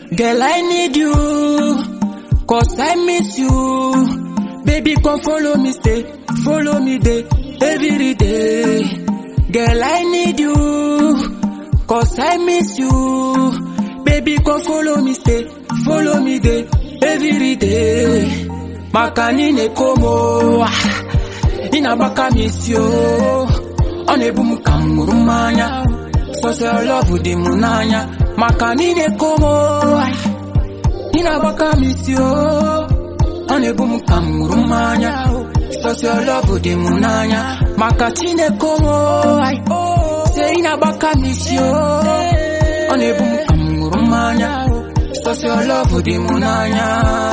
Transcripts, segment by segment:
Girl, I need you, cause I miss you. Baby, come follow me, stay, follow me day, every day. Girl, I need you, cause I miss you. Baby, come follow me, stay, follow me day, every day. Makanine komo, inabaka miss you. Ọ na-ebu m ka m ṅụrụ mmanya sọsọ lọvụ dị m n'anya maka niile komo ị na-agbaka m isi o ọ na-ebu m ka m ṅụrụ mmanya sọsọ lọvụ dị m n'anya maka chineke omo se ị na-agbaka m isi o ọ na-ebu m ka m ṅụrụ mmanya sọsọ lọvụ dị m n'anya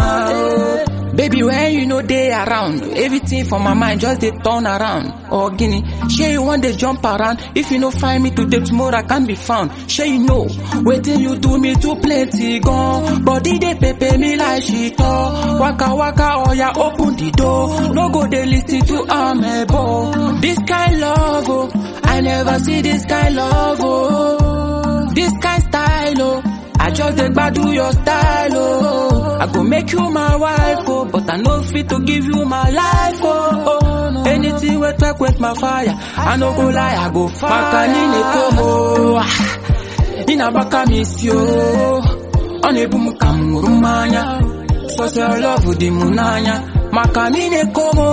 Baby, when you know they around, everything for my mind just they turn around. Oh, guinea, sure you want to jump around. If you no find me today, tomorrow I can be found. Sure you know, waiting you do me too plenty gone. Body they pepe me like shit oh. Waka waka, oh yeah, open the door. No go they listen to amebo. This kind love, oh, I never see this kind love, oh. This kind style, oh. I just dey gbadu your style, oh. I go make you my wife, oh. But I no fit to give you my life, oh. oh. Anything we talk with my fire, I no go lie, I go fire. Makanine komo, inabaka miss you. Ọ na-ebu m ka m ṅụrụ mmanya, sọsọ love dị m n'anya. Makanine komo,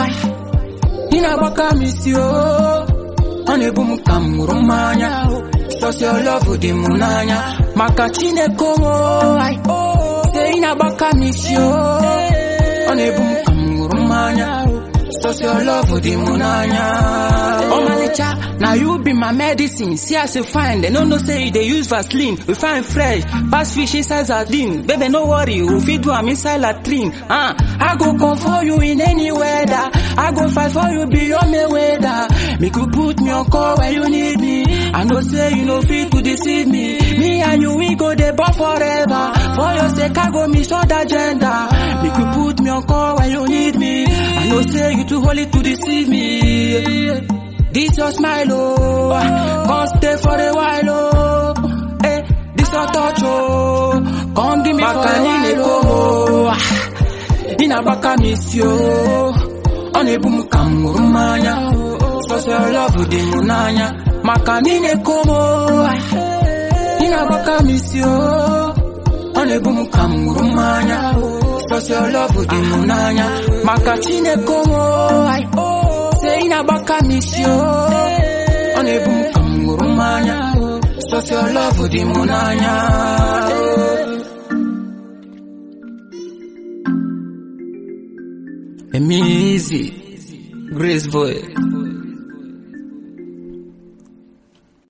inabaka miss you. Ọ na-ebu m ka m ṅụrụ mmanya. Sọsọ love dị m n'anya maka Chineke omo se ị na-agbaka m isi o ọ na-ebu m ka m ṅụrụ mmanya sọsọ love dị m n'anya ọmalịcha na you be my medicine see as you fine dem no know say you dey use vaseline we fine fresh pass fish inside sardine baby no worry we fit do am inside latrine ah i go come for you in any weather i go fight for you beyond me weather make you put me on call when you need me i know say you no fit to deceive me me and you we go dey bond forever for your sake i go miss all that gender make you put me on call when you need me i know say you too holy to deceive me this your smile oh come stay for a while oh eh this your touch oh come give me for a while oh ị na-agbaka m isi o ọ na-ebu m ka m ṅụrụ mmanya sọsọ lọvụ dị m n'anya maka niile komo ị na-agbaka m isi o ọ na-ebu m ka m ṅụrụ mmanya sọsọ lọvụ dị m n'anya maka chineke omo se ị na-agbaka m isi o ọ na-ebu m ka m ṅụrụ mmanya sọsọ lọvụ dị m n'anya Emi easy, Grace boy.